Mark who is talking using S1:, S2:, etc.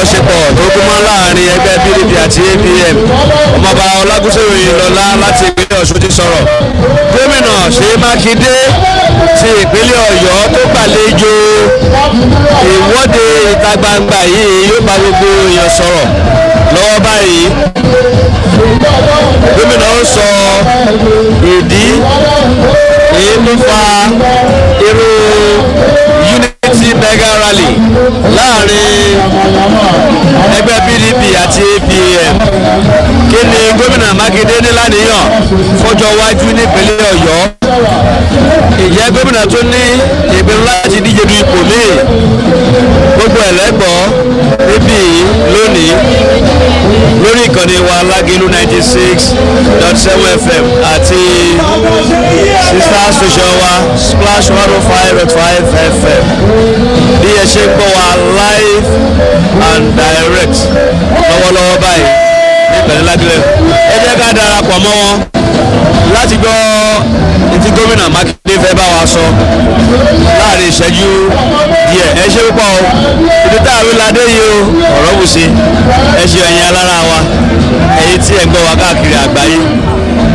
S1: àjọṣepọ̀ tó gúnmọ́ láàrin ẹgbẹ́ pdp àti apm ọmọọba ọlágúnsẹ̀ròyìn lọ́lá láti ìpínlẹ̀ ọ̀ṣun ti sọ̀rọ̀ gómìnà ṣèyí mákindé ti ìpínlẹ̀ ọ̀yọ́ tó gbàlejò ìwọ́de ìta gbangba yìí yóò bá gbogbo èèyàn sọ̀rọ̀ lọ́wọ́ báyìí gómìnà ń sọ ìdí èyí tó fa irú unity mega rally láàrin ẹgbẹ́ pdp àti apm kí ni gómìnà mákindé ní lánìyàn fọjọ́ iwájú nípínlẹ̀ ọ̀yọ́ ìjẹ́ gómìnà tó ní ìpinnu láti díje du ipò míì gbogbo ẹ̀lẹ́gbọ́ níbí lónìí lórí ìkànnì wa lágẹ̀lú ninety six dot seven fm àti sister station wa splash one oh five dot five fm bí ẹ ṣe ń gbọ́ wa live and direct lọ́wọ́lọ́wọ́ báyìí ní ìpẹ̀lẹ́ lágẹ̀lẹ̀ ẹ jẹ́ ká darapọ̀ mọ́ wọn láti gbọ́ etí gómìnà mákindé fẹ́ bá wa sọ láàrin ìṣẹ́jú díẹ̀ ẹ ṣe púpọ̀ o ibi tá a rí ládé yìí o ọ̀rọ̀ wù sí ẹ ṣe ẹ̀yin alára wa ẹ̀yin tí ẹ̀ ń gbọ́ wa káàkiri àgbáyé